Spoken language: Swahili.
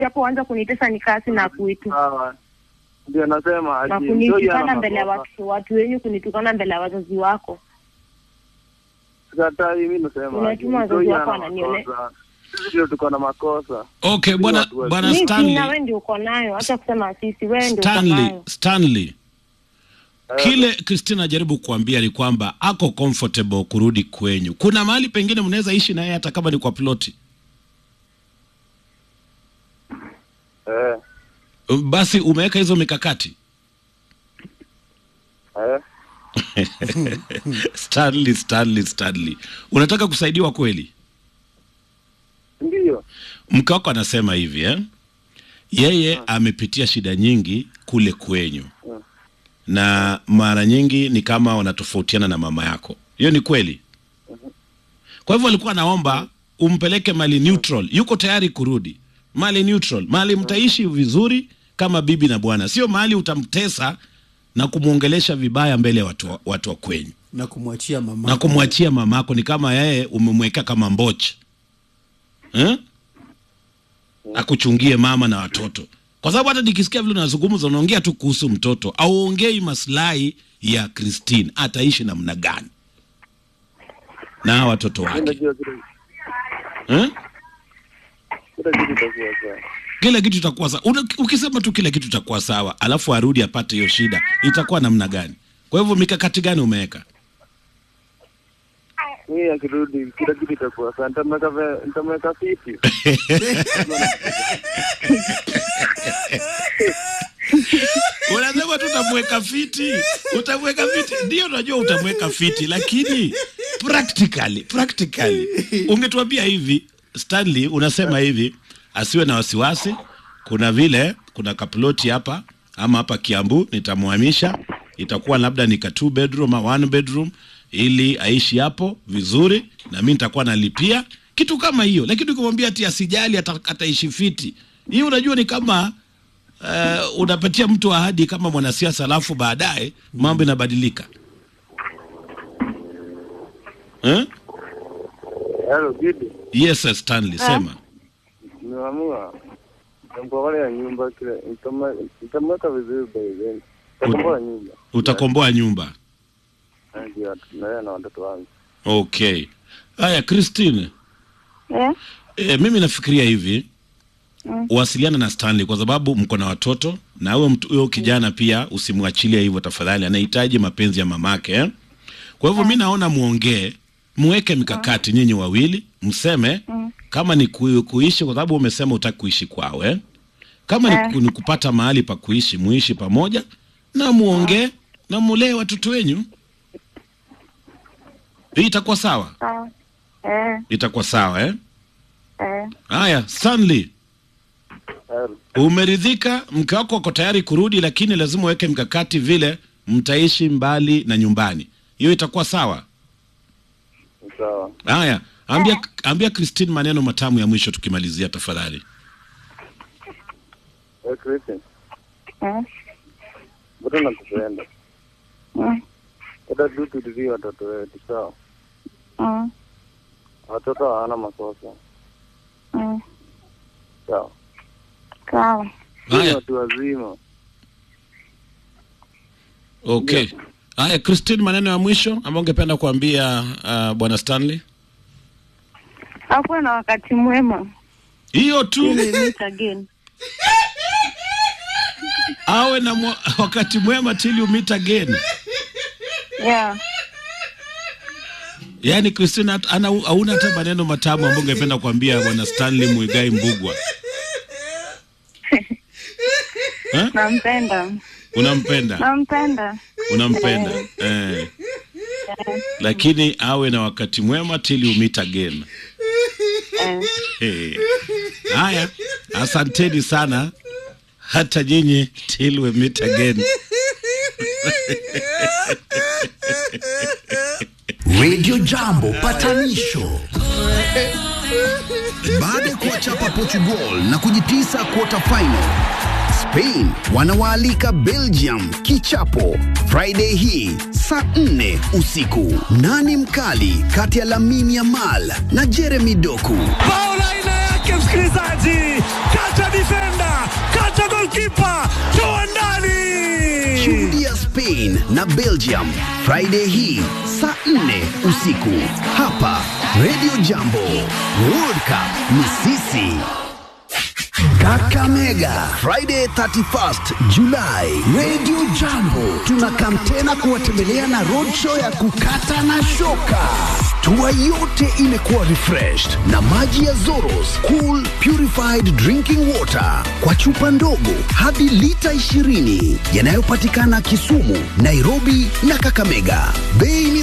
hapo anza kunitesa nikasi na kuitu Sawa. Ndio nasema na ati Joy ana kunitukana mbele ya makosa. watu watu wenyu kunitukana mbele ya wazazi wako Sikatai, mimi nasema Unatuma ati wazazi Joy wako ana wananione- makosa. Sisi ndio tuko na makosa. Okay, Sisi bwana watu wa- bwana mi sina Stanley, we ndio uko nayo hata kusema sisi we ndio uko Stanley, nayo Stanley. Kile Christina ajaribu kuambia ni kwamba ako comfortable kurudi kwenyu. Kuna mahali pengine mnaweza ishi naye hata kama ni kwa ploti. Eh, Basi umeweka hizo mikakati. eh. Stanley, Stanley, Stanley. Unataka kusaidiwa kweli? Ndio. Mke wako anasema hivi eh? Yeye amepitia shida nyingi kule kwenyu, na mara nyingi ni kama wanatofautiana na mama yako. Hiyo ni kweli. Kwa hivyo alikuwa anaomba umpeleke mali neutral. Yuko tayari kurudi mali neutral, mali mtaishi vizuri kama bibi na bwana, sio mahali utamtesa na kumwongelesha vibaya mbele ya watu, wa- watu wa kwenyu na kumwachia mama na kumwachia mamako. Ni kama yeye umemweka kama mboche eh? akuchungie mama na watoto, kwa sababu hata nikisikia vile unazungumza unaongea tu kuhusu mtoto, auongei maslahi ya Christine, ataishi namna gani na hawa watoto Mimi wake najua kile eh? kile kitu itakuwa sawa. Kila kitu itakuwa sawa. Una- Ukisema tu kila kitu itakuwa sawa, alafu arudi apate hiyo shida, itakuwa namna gani? Kwa hivyo mikakati gani umeweka? Mimi akirudi kila kitu itakuwa sawa. Nitamweka ve- nitamweka fiti. Unasema tu utamweka fiti, utamweka fiti. Ndio unajua utamweka fiti, lakini practically, practically ungetuambia hivi Stanley, unasema hivi asiwe na wasiwasi. Kuna vile kuna kaploti hapa ama hapa Kiambu, nitamhamisha itakuwa labda ni ka two bedroom au one bedroom, ili aishi hapo vizuri, na mimi nitakuwa nalipia kitu kama hiyo. Lakini ukimwambia ati asijali, ata- ataishi fiti, hii unajua ni kama uh, unapatia mtu ahadi kama mwanasiasa alafu baadaye mambo inabadilika eh? Hello, Gidi. Yes, sir, Stanley, sema Nimeamua nitamkolea nyumba kile nitama- nitamweka vizuri by then. Nitakomboa nyumba. utakomboa nyumba. Ndio na yeye na watoto wangu. Okay, haya Christine, eh? e, mimi nafikiria hivi Mm. wasiliana na Stanley kwa sababu mko na watoto na huyo mtu huyo kijana pia usimwachilie hivyo tafadhali, anahitaji mapenzi ya mamake eh? Kwa hivyo mi naona muongee, muweke mikakati nyinyi wawili, mseme kama ni ku, kuishi, kwa sababu umesema utaki kuishi kwao eh? Kama ni, ku, ni kupata mahali pa kuishi, muishi pamoja na muongee na mulee watoto wenyu. Hii itakuwa sawa, sawa eh, itakuwa sawa eh? eh. Haya, Stanley, Hello. umeridhika? Mke wako ako tayari kurudi, lakini lazima uweke mkakati vile mtaishi mbali na nyumbani. Hiyo itakuwa sawa. Sawa. Haya, ambia, ambia Christine maneno matamu ya mwisho tukimalizia tafadhali. Eh, Christian. Eh. Bado nakupenda. Mm. Hata tu tulizie watoto wetu sawa. Mm. Watoto hawana makosa. Mm. Sawa. sawa Sisi ni Haya, watu wazima. okay. Haya, Christine, maneno ya mwisho ambayo ungependa kuambia uh, bwana Stanley? akuwe na wakati mwema Hiyo tu, Till we meet again awe na mwa, wakati mwema till you meet again. yeah Yaani Christine hat- ana hauna hata maneno matamu ambayo ungependa kuambia bwana Stanley Muigai Mbugwa. Eh? nampenda Unampenda? nampenda Unampenda. Eh. Lakini awe na wakati mwema till you meet again. eh. Eh. Haya, asanteni sana hata nyinyi till we meet again. Radio Jambo patanisho. Baada ya kuwachapa Portugal na kujitisa quarter final, Spain wanawaalika Belgium kichapo Friday hii saa 4 usiku. Nani mkali kati ya Lamine Yamal na Jeremy Doku? Bao la aina yake msikilizaji, kata defender, kata goalkeeper, toa ndani. Shuhudia Spain na Belgium Friday hii saa 4 usiku hapa Radio Jambo. World Cup ni sisi. Kakamega Friday 31st July, Radio Jambo tunakam tena kuwatembelea na roadshow ya kukata na shoka. Tua yote imekuwa refreshed na maji ya Zoros Cool Purified Drinking Water kwa chupa ndogo hadi lita 20 yanayopatikana Kisumu, Nairobi na Kakamega. Bei ni